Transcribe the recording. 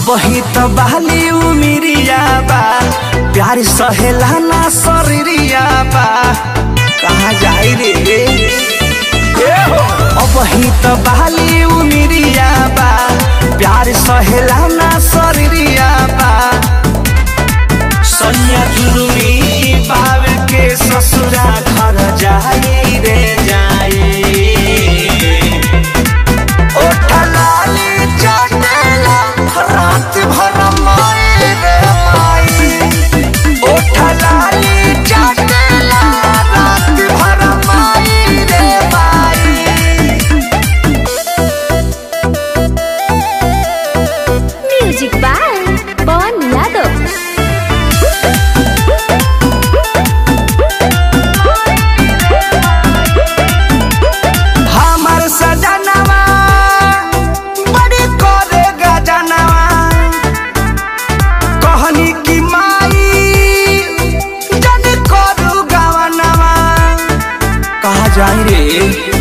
अबही त बाली उमिरिया बा प्यार सहेला ना शरीरिया बा कहाँ जाई रे ए हो अबही त बाली उमिरिया बा प्यार सहेला ना शरीरिया बा सैया जुलुमी बाब के ससुरा घर जाई रे जाई ओठलाली चटेला रात भर माई रे माई ओठलाली चटेला रात भर माई रे माई म्यूजिक बाय पवन यादव हमर सजनवा बड़ी करे गजनवा कहनी की माई जन करू गवनवा कहा जाई रे